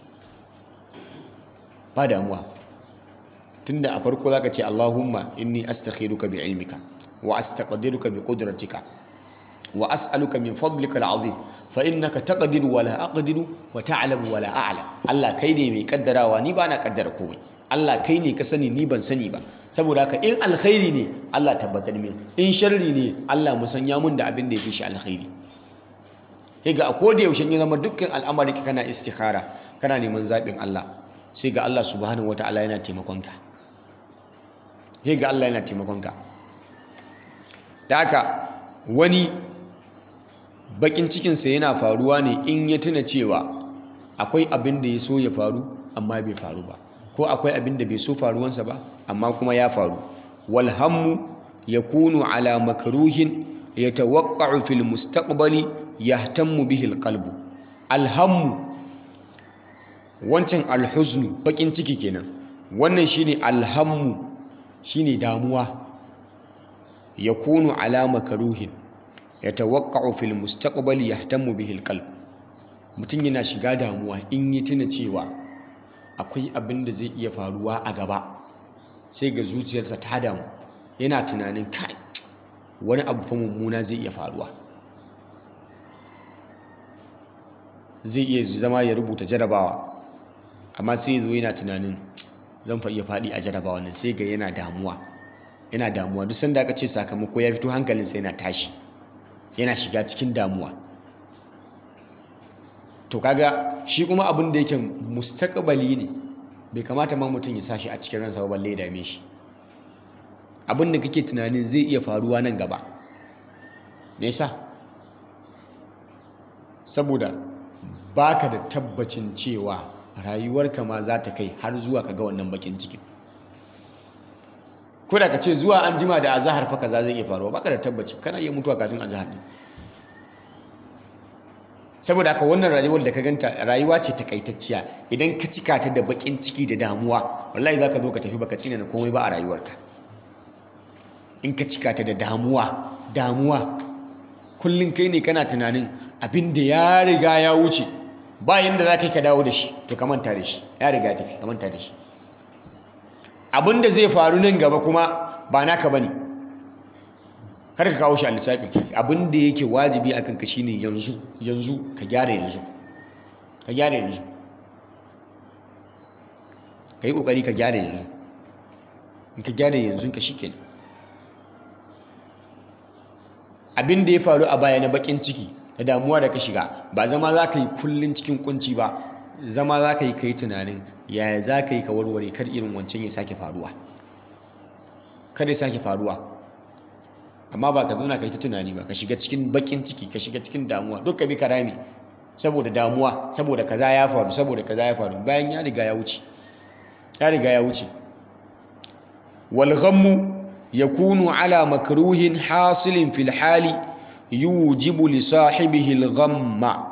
Speaker 1: ba damuwa tunda a farko zaka ce Allahumma inni astakhiruka bi ilmika wa astaqdiruka bi qudratika wa as'aluka min fadlika al'azim fa innaka taqdiru wa la aqdiru wa ta'lamu wa la a'lam Allah kai ne mai kaddarawa ni ba na kaddara komai Allah kai ne ka sani ni ban sani ba saboda haka in alkhairi ne Allah tabbatar min in sharri ne Allah musanya mun da abin da yafi shi alkhairi sai ga a koda yaushe ya zama dukkan al'amari kana istikhara kana neman zaɓin Allah sai ga Allah subhanahu wata'ala yana taimakonka sai ga Allah yana taimakonka da haka wani bakin cikinsa yana faruwa ne in ya tuna cewa akwai abin da ya so ya faru amma bai faru ba ko akwai abin da bai so faruwansa ba amma kuma ya faru walhammu yakunu ala makruhin yatawaqqa'u fil mustaqbali yahtammu bihi alqalbu alhammu wancan alhuznu bakin ciki kenan wannan shine alhammu shine damuwa yakunu ala makruhin yatawaqqa'u fil mustaqbali yahtammu bihi alqalb mutum yana shiga damuwa in yi tuna cewa akwai abin da zai iya faruwa a gaba sai ga zuciyarsa ta damu yana tunanin kai wani abu fa mummuna zai iya faruwa zai iya zama ya rubuta jarabawa amma sai zo yana tunanin zan fa iya faɗi a jarabawa nan sai ga yana damuwa yana damuwa duk sanda aka ce sakamako ya fito hankalinsa yana tashi yana shiga cikin damuwa to kaga shi kuma abin da yake mustaqbali ne bai kamata ma mutum ya sashi a cikin ransa ba balle ya dame shi abin da kake tunanin zai iya faruwa nan gaba me yasa saboda baka da tabbacin cewa rayuwarka ma za ta kai har zuwa kaga wannan bakin cikin ko da ka ce zuwa an jima da azahar fa kaza zai iya faruwa baka da tabbaci kana iya mutuwa kafin azahar ne saboda haka wannan rayuwar da ka ganta rayuwa ce takaitacciya idan ka cika ta da bakin ciki da damuwa wallahi zaka zo ka tafi baka tsina na komai ba a rayuwarka in ka cika ta da damuwa damuwa kullum kai ne kana tunanin abin da ya riga ya wuce bayan da za ka yi ka dawo da shi to ka manta da shi ya riga tafi ka manta da shi abin da zai faru nan gaba kuma ba naka bane kar ka kawo shi a lissafi abin da yake wajibi akan ka shine yanzu yanzu ka gyara yanzu ka gyara yanzu ka yi kokari ka gyara yanzu in ka gyara yanzu ka shikenan abin da ya faru a baya na bakin ciki da damuwa da ka shiga ba zama za ka yi kullum cikin kunci ba zama za ka yi ka yi tunanin yaya za ka yi ka warware kar irin wancan ya sake faruwa kar ya sake faruwa amma ba ka zauna ka yi ta tunani ba ka shiga cikin bakin ciki ka shiga cikin damuwa duk ka bi ka rami saboda damuwa saboda kaza ya faru saboda kaza ya faru bayan ya riga ya wuce ya riga ya wuce wal ghammu yakunu ala makruhin hasilin fil hali yujibu li sahibihi al ghamma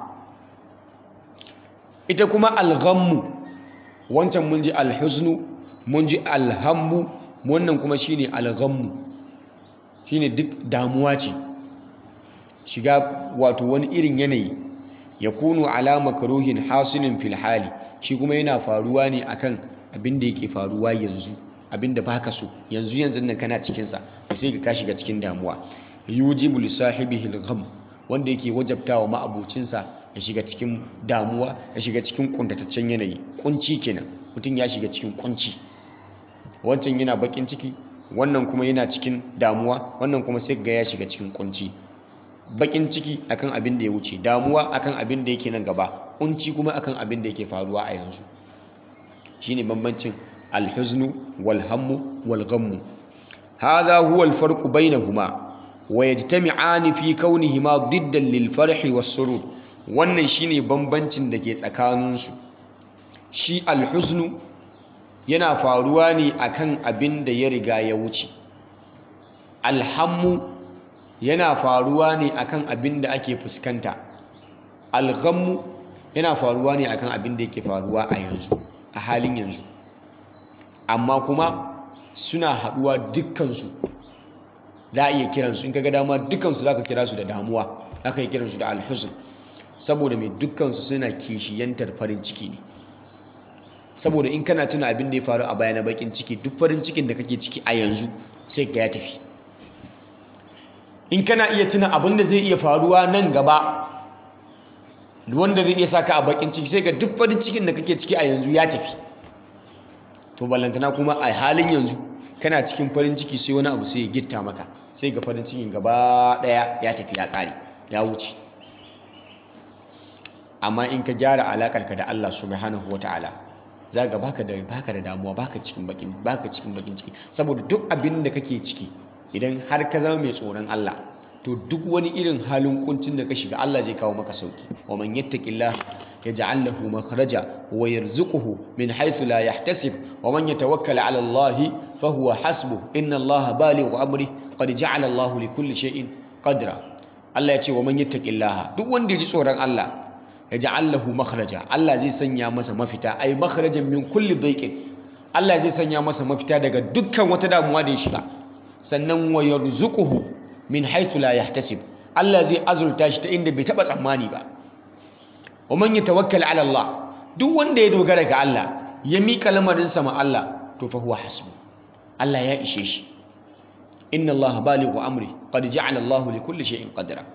Speaker 1: ita kuma al ghammu wancan mun ji al huznu mun ji al hammu wannan kuma shine al ghammu shine duk damuwa ce shiga wato wani irin yanayi ya kunu alama karuhin hasilin fil hali shi kuma yana faruwa ne akan abin da yake faruwa yanzu abin da baka so yanzu yanzu nan kana cikin sa sai ka shiga cikin damuwa yujibu li sahibihi al-gham wanda yake wajabtawa ma'abucinsa ya shiga cikin damuwa ya shiga cikin kuntataccen yanayi kunci kenan mutum ya shiga cikin kunci wancan yana bakin ciki wannan kuma yana cikin damuwa wannan kuma sai ga ya shiga cikin kunci bakin ciki akan abin da ya wuce damuwa akan abin da yake nan gaba kunci kuma akan abin da yake faruwa a yanzu shine bambancin alhuznu wal hammu wal ghammu hadha huwa al farq bainahuma wa yajtami'ani fi kaunihima diddan lil farhi was surur wannan shine bambancin da ke tsakaninsu shi alhuznu yana faruwa ne akan abin da ya riga ya wuce alhammu yana faruwa ne akan abin da ake fuskanta alghammu yana faruwa ne akan abin da yake faruwa a yanzu a halin yanzu amma kuma suna haɗuwa dukkansu za a iya kiransu in kaga dama dukkansu za ka kira su da damuwa za ka yi kiransu da alhuzn saboda mai dukkansu suna kishiyantar farin ciki ne saboda in kana tuna abin da ya faru a baya na bakin ciki duk farin cikin da kake ciki a yanzu sai ka ya tafi in kana iya tuna abin da zai iya faruwa nan gaba wanda zai iya saka a bakin ciki sai ga duk farin cikin da kake ciki a yanzu ya tafi to ballantana kuma a halin yanzu kana cikin farin ciki sai wani abu sai ya gitta maka sai ga farin cikin gaba daya ya tafi ya kare ya wuce amma in ka gyara alakarka da Allah subhanahu wataala za ga baka da baka da damuwa baka cikin bakin baka cikin bakin ciki saboda duk abin da kake ciki idan har ka zama mai tsoron Allah to duk wani irin halin kuncin da ka shiga Allah zai kawo maka sauki wa man yattaqillah yaj'al lahu makhraja wa yarzuquhu min haythu la yahtasib wa man yatawakkal 'ala Allah fa huwa hasbuh inna Allah balighu amri qad ja'ala Allah li kulli shay'in qadra Allah ya ce wa man yattaqillah duk wanda ya ji tsoron Allah yaj'al lahu makhraja Allah zai sanya masa mafita ay makhrajan min kulli dhayqin Allah zai sanya masa mafita daga dukkan wata damuwa da ya shiga sannan wa yarzuquhu min haythu la yahtasib Allah zai azurta shi ta inda bai taba tsammani ba wa man yatawakkal ala Allah duk wanda ya dogara ga Allah ya mika lamarin sa ma Allah to fa huwa hasbu Allah ya ishe shi inna Allah balighu amri qad ja'ala Allah li kulli shay'in qadra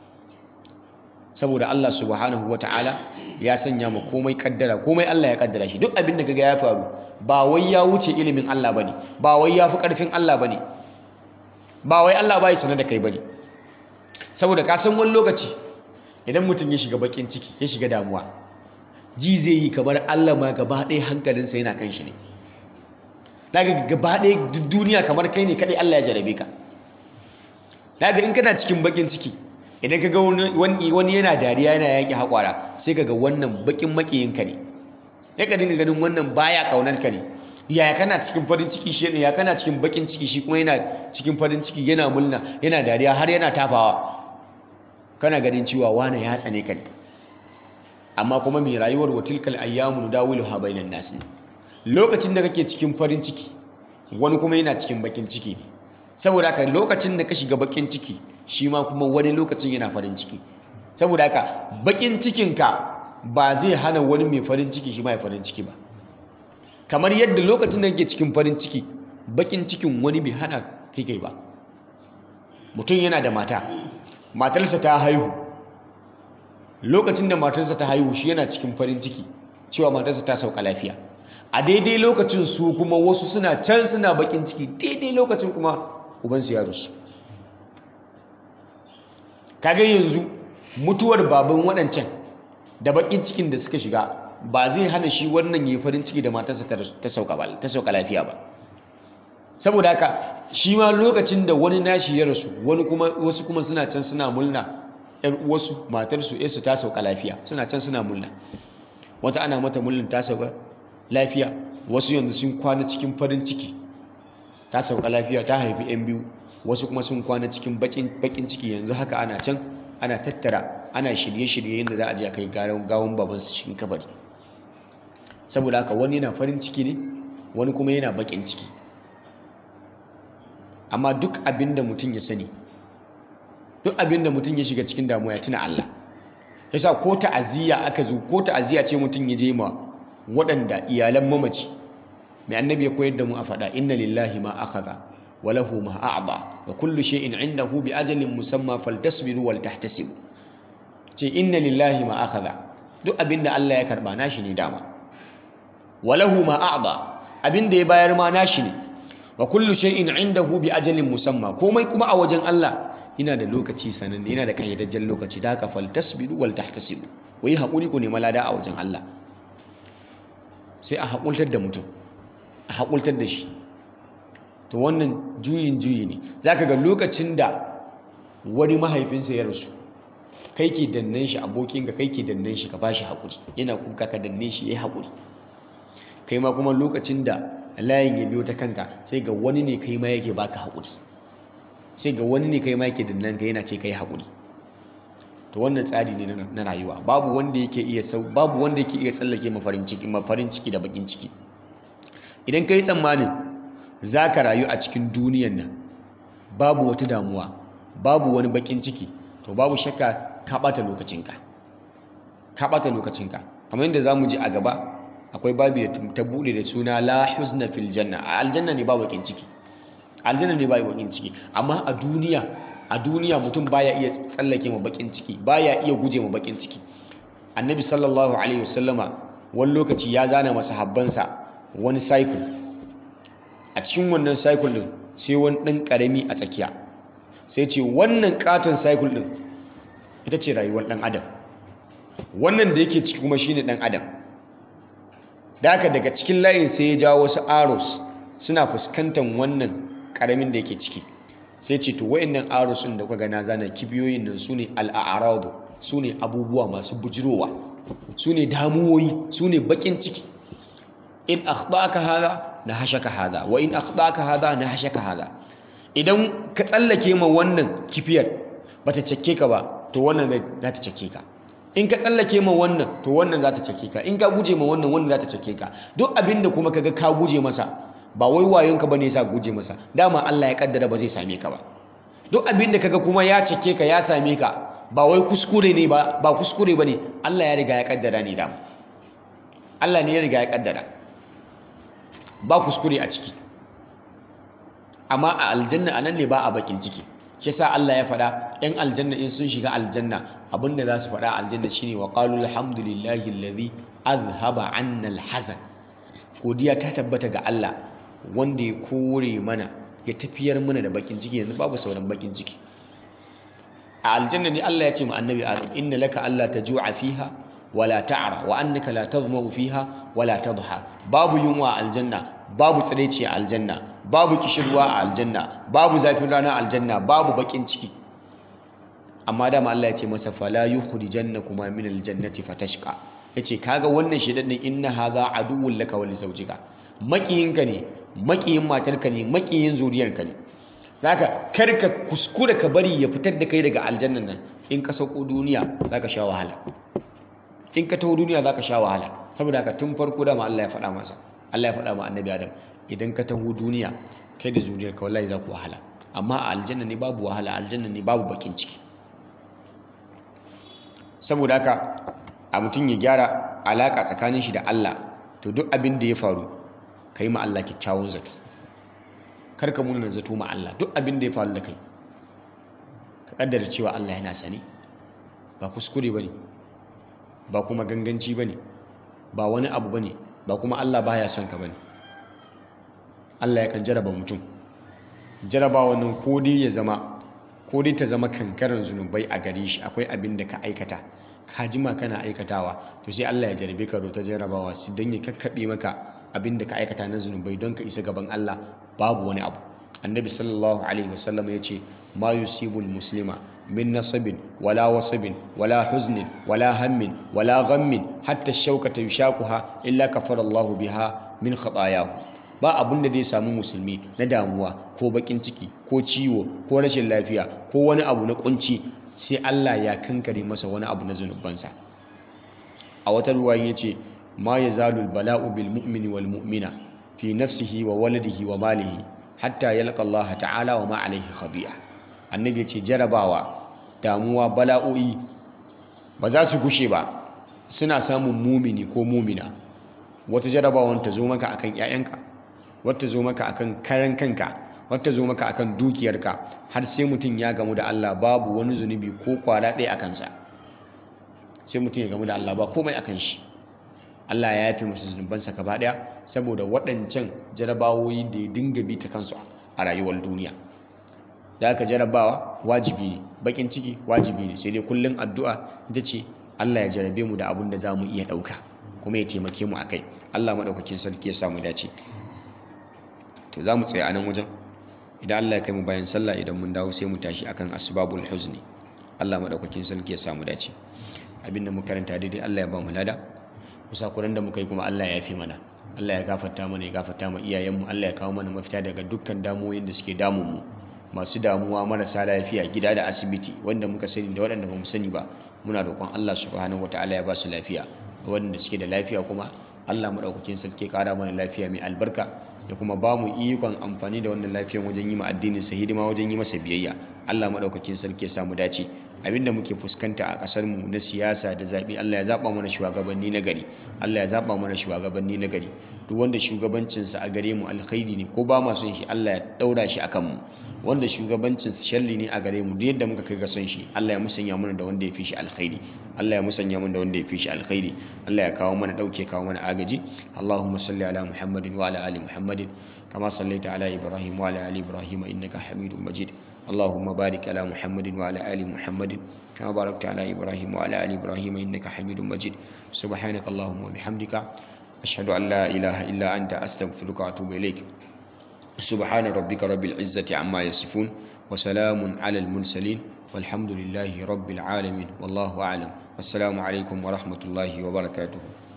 Speaker 1: saboda Allah subhanahu ta'ala ya sanya ma komai kaddara komai Allah ya kaddara shi duk abin da kaga ya faru ba wai ya wuce ilimin Allah bane ba wai ya fi karfin Allah bane ba wai Allah bai sanar da kai bane saboda ka san wani lokaci idan mutum ya shiga bakin ciki ya shiga damuwa ji zai yi kamar Allah ma gaba ɗaya hankalinsa yana kan shi ne daga gaba ɗaya duk duniya kamar kai ne kaɗai Allah ya jarabe ka daga in kana cikin bakin ciki idan ka ga wani yana dariya yana yanke haƙwara sai ka ga wannan bakin makiyinka ne ya ka dinga ganin wannan baya ƙaunar ka ne yaya kana cikin farin ciki shi ya kana cikin bakin ciki shi kuma yana cikin farin ciki yana mulna yana dariya har yana tafawa kana ganin cewa wane ya tsane ka ne amma kuma mai rayuwar watilkal ayyamu nudawiluha bainan nas ne lokacin da kake cikin farin ciki wani kuma yana cikin bakin ciki ne saboda haka lokacin da ka shiga bakin ciki shi ma kuma wani lokacin yana farin ciki saboda haka bakin cikinka ba zai hana wani mai farin ciki shi mai farin ciki ba kamar yadda lokacin da yake cikin farin ciki bakin cikin wani bai hana kai kai ba mutum yana da mata matarsa ta haihu lokacin da matarsa ta haihu shi yana cikin farin ciki cewa matarsa ta sauka lafiya a daidai lokacin su kuma wasu suna can suna bakin ciki daidai lokacin kuma ubansu ya rusu kaga yanzu mutuwar baban waɗancan da bakin cikin da suka shiga ba zai hana shi wannan yi farin ciki da matarsa ta sauka lafiya ba saboda haka shi ma lokacin da wani nashi ya rasu wani kuma wasu kuma suna can suna mulna ƴar uwarsu matarsu yarsu ta sauka lafiya suna can suna mulna wata ana mata mulkin ta sauka lafiya wasu yanzu sun kwana cikin farin ciki ta sauka lafiya ta haifi yan biyu wasu kuma sun kwana cikin bakin ciki yanzu haka ana can ana tattara ana shirye-shirye yadda za a je a kai gawon babansu cikin kabari saboda haka wani yana farin ciki ne wani kuma yana bakin ciki amma duk abin da mutum ya sani duk abin da mutum ya shiga cikin damuwa ya tuna Allah yasa ko ta'aziyya aka zo ko ta'aziyya ce mutum ya je ma waɗanda iyalan mamaci mai annabi ya koyar da mu a faɗa inna lillahi ma akhadha wa lahu ma a'da wa kullu shay'in 'indahu bi ajalin musamma faltasbiru wal tahtasibu ce inna lillahi ma akhadha duk abin da Allah ya karba nashi ne dama wa lahu ma a'da abin da ya bayar ma nashi ne wa kullu shay'in 'indahu bi ajalin musamma komai kuma a wajen Allah yana da lokaci sananne yana da kayyadajjen lokaci da haka fal tasbiru wal tahtasibu wai hakuri ku ne malada a wajen Allah sai a hakultar da mutum a hakultar da shi to wannan juyin juyi ne zaka ga lokacin da wani mahaifinsa ya rasu kai ke dannan shi abokinka kai ke dannan shi ka bashi hakuri yana kuka ka danne shi yayi hakuri kai ma kuma lokacin da layin ya biyo ta kanka sai ga wani ne kai ma yake baka haƙuri sai ga wani ne kai ma yake dannan ka yana ce kai haƙuri to wannan tsari ne na rayuwa babu wanda yake iya sau babu wanda yake iya tsallake mafarin ciki mafarin ciki da bakin ciki idan kai tsammanin zaka rayu a cikin duniyan nan babu wata damuwa babu wani bakin ciki to babu shakka ka bata lokacinka ka bata lokacinka kamar yadda zamu ji a gaba akwai babu da ta bude da suna la huzna fil janna a aljanna ne ba bakin ciki aljanna ne ba bakin ciki amma a duniya a duniya mutum baya iya tsallake ma bakin ciki baya iya guje ma bakin ciki annabi sallallahu alaihi wasallama wani lokaci ya zana masahabbansa wani cycle a cikin wannan cycle din sai wani dan karami a tsakiya sai ce wannan katon cycle din ita ce rayuwar dan adam wannan da yake ciki kuma shine dan adam da haka daga cikin layin sai ya jawo wasu arrows suna fuskantar wannan karamin da yake ciki sai ce to wayannan arrows din da kuka gana zana kibiyoyin nan sune al-a'radu sune abubuwa masu bujirowa sune damuwoyi sune bakin ciki in akhtaka hada nahashaka hada wa in akhtaka hada nahashaka hada idan ka tsallake ma wannan kifiyar bata cike ka ba to wannan za ta cike ka in ka tsallake ma wannan to wannan za ta cake ka in ka guje ma wannan wannan za ta cake ka duk abin da kuma kaga ka guje masa ba wai wayonka bane yasa guje masa dama Allah ya kaddara ba zai same ka ba duk abin da kaga kuma ya cake ka ya same ka ba wai kuskure ne ba ba kuskure bane Allah ya riga ya kaddara ne dama Allah ne ya riga ya kaddara ba kuskure a ciki amma a aljanna anan ne ba a bakin ciki shi yasa Allah ya faɗa ‘yan aljanna in sun shiga aljanna abinda za su faɗa aljanna shine wa qalu alhamdulillahi alladhi azhaba anna alhazan godiya ta tabbata ga Allah wanda ya kore mana ya tafiyar mana da bakin ciki yanzu babu sauran bakin ciki a aljanna ne Allah ya ce mu annabi Adam inna laka alla tajua fiha wala ta'ra wa annaka la tadhma'u fiha wala tadha babu yunwa a aljanna babu tsiraici a aljanna babu kishirwa a aljanna babu zafin rana a aljanna babu bakin ciki amma dama Allah ya ce masa fala yukhrijannakuma min aljannati fatashqa yace kaga wannan shedan din inna hadha aduwwun laka wa lizawjika makiyinka ne makiyin matarka ne makiyin zuriyarka ne zaka karka kuskura ka bari ya fitar da kai daga aljannan nan in ka sauko duniya zaka sha wahala in ka taho duniya zaka sha wahala saboda haka tun farko dama Allah ya faɗa masa Allah ya faɗa ma annabi Adam idan ka taho duniya kai da zuriyarka wallahi za ku wahala amma a aljanna ne babu wahala aljanna ne babu bakin ciki saboda haka a mutum ya gyara alaka tsakanin shi da Allah to duk abin da ya faru kai ma Allah kyakkyawan zato kar ka muna zato ma Allah duk abin da ya faru da kai ka kaddara cewa Allah yana sani ba kuskure bane ba kuma ganganci bane ba wani abu bane ba kuma Allah baya son ka bane Allah yakan jaraba mutum jaraba wannan ko dai ya zama ko dai ta zama kankaran zunubai a gare shi akwai abin da ka aikata ka jima kana aikatawa to sai Allah ya jarabe ka ta jarabawa su don ya kakkaɓe maka abin da ka aikata na zunubai don ka isa gaban Allah babu wani abu annabi sallallahu alaihi wasallam ya ce ma yusibul muslima min nasabin wala wasabin wala huznin wala hammin wala ghammin hatta shaukata yushakuha illa kafara Allah biha min khatayahu ba abin da zai samu musulmi na damuwa ko bakin ciki ko ciwo ko rashin lafiya ko wani abu na kunci sai Allah ya kankare masa wani abu na zunubansa a wata ruwa ya ce ma ya zalul bala'u bil mu'mini wal mu'mina fi nafsihi wa waladihi wa malihi hatta yalqa Allah ta'ala wa ma alaihi khabi'a annabi ya ce jarabawa damuwa bala'o'i ba za su gushe ba suna samun mumini ko mumina wata jarabawan ta zo maka akan 'ya'yanka wata zo maka akan karan kanka wata zo maka akan dukiyarka har sai mutum ya gamu da Allah babu wani zunubi ko kwara ɗaya a kansa sai mutum ya gamu da Allah ba komai akan shi Allah ya yafe masa zunubansa gaba ɗaya saboda waɗancan jarabawoyi da ya dinga bi ta kansu a rayuwar duniya da aka jarabawa wajibi ne bakin ciki wajibi ne sai dai kullum addu'a ita ce Allah ya jarabe mu da abin da za mu iya ɗauka kuma ya taimake mu a kai Allah maɗaukakin sarki ya samu dace to za mu tsaye a nan wajen idan Allah ya kai mu bayan sallah idan mun dawo sai mu tashi akan asbabul huzni Allah madaukakin sarki ya samu dace abinda mu karanta daidai Allah ya ba mu lada musakuran da muka yi kuma Allah ya yafe mana Allah ya gafarta mana ya gafarta ma iyayenmu Allah ya kawo mana mafita daga dukkan damuwoyin da suke damun mu masu damuwa marasa lafiya gida da asibiti wanda muka sani da waɗanda ba mu sani ba muna roƙon Allah subhanahu wataala ya ba su lafiya waɗanda suke da lafiya kuma Allah madaukakin sarki ya ƙara mana lafiya mai albarka da kuma ba mu ikon amfani da wannan lafiyan wajen yi ma addinin sa hidima wajen yi masa biyayya Allah madaukakin sarki ya samu dace abinda muke fuskanta a kasar mu na siyasa da zabi Allah ya zaba mana shugabanni na gari Allah ya zaba mana shugabanni na gari duk wanda shugabancin sa a gare mu alkhairi ne ko ba ma son shi Allah ya daura shi akan mu wanda shugabancin sa sharri ne a gare mu duk yadda muka kai ga son shi Allah ya musanya mana da wanda ya fi shi alkhairi Allah ya musanya mana da wanda ya fi shi alkhairi Allah ya kawo mana dauke kawo mana agaji Allahumma salli ala Muhammadin wa ala ali Muhammadin kama sallaita ala Ibrahim wa ala ali Ibrahim innaka Hamidum Majid اللهم بارك على محمد وعلى آل محمد كما باركت على إبراهيم وعلى آل إبراهيم إنك حميد مجيد سبحانك اللهم وبحمدك أشهد أن لا إله إلا أنت أستغفرك وأتوب إليك سبحان ربك رب العزة عما يصفون وسلام على المرسلين والحمد لله رب العالمين والله أعلم والسلام عليكم ورحمة الله وبركاته